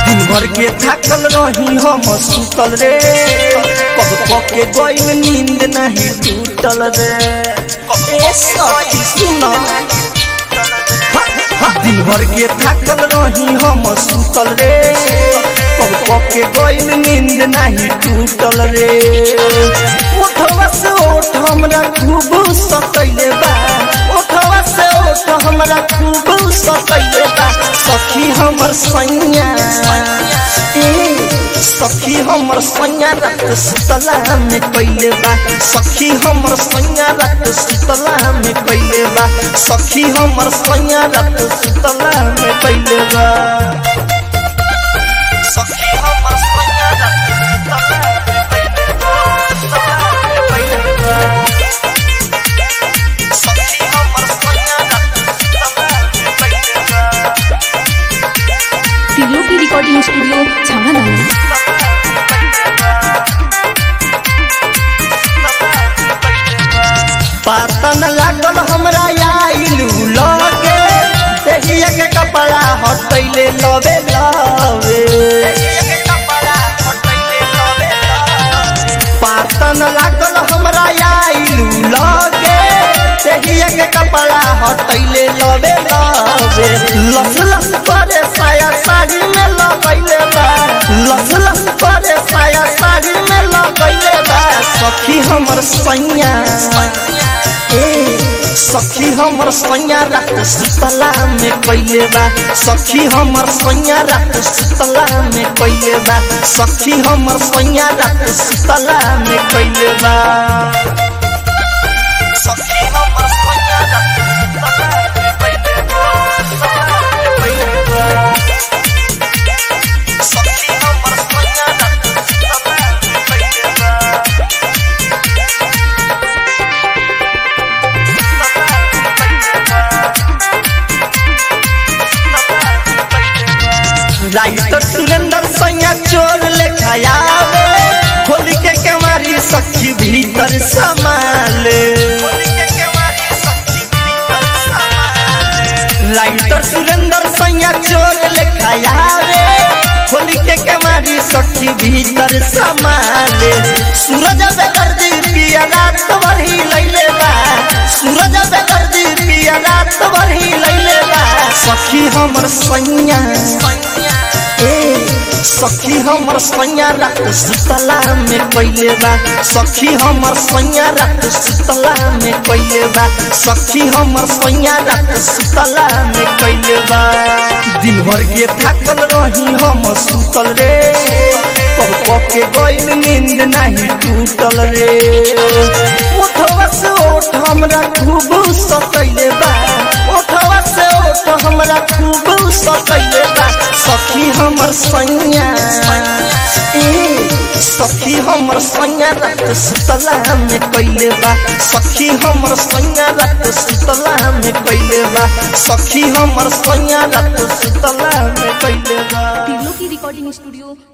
दिन भर के थाकल रही हम सुतल रे कब पके गइल नींद नहीं टूटल रे ए सखी सुन दिन भर के थाकल रही हम सुतल रे कब पके गइल नींद नहीं टूटल रे उठवा से उठ हमरा खूब सतैले बा उठवा से उठ हमरा खूब सतैले बा सखी हमर सैया ए सखी हमर सैया रात सुतला में कैले बा सखी हमर सैया रात सुतला में कैले बा सखी हमर सैया रात सुतला में कैले बा सखी हमर सैया रात सुतला में कैले बा सखी हमर सैया रात सुतला में कैले बा तिलोकी रिकॉर्डिंग स्टूडियो छावना पता न लागल हमरा आइलू लगे देहिया के कपड़ा हटैले लवे लवे पता न लागल हमरा आइलू लगे देहिया के कपड़ा हटैले लवे लवे लस लस करे साया साड़ी में लगैले बा लस लस करे साया साड़ी में लगैले बा सखी हमर सैया ए सखी हमर सैया रात सुतला में कैले बा सखी हमर सैया रात सुतला में कैले बा सखी हमर सैया रात सुतला में कैले बा सखी हमर सैया रात सुतला में कैले बा सखी हमर सैया रात सुतला में कैले बा राइटर सुरेंद्र सैया चोर लेखा आवे खोल के कमारी सखी भीतर समाले राइटर सुरेंद्र सैया चोर लेखा आवे खोल के कमारी सखी भीतर समाले सूरज बेदर्दी पिया रात भरी लैले बा सूरज बेदर्दी पिया रात भरी लैले बा सखी हमर सैया ए सखी हमर सैया रात सुतला में कैले बा सखी हमर सैया रात सुतला में कैले बा सखी हमर सैया रात सुतला में कैले बा दिन भर के थाकल रही हम सुतल रे कब कब के गइल नींद नहीं टूटल रे उठवा से उठ हमरा खूब सतैले बा उठवा से उठ हमरा खूब सतैले बा सखी हमर सैया ए सखी हमर सैया रात सुतला में कैले बा सखी हमर सैया रात सुतला में कैले बा सखी हमर सैया रात सुतला में कैले बा तिलोकी रिकॉर्डिंग स्टूडियो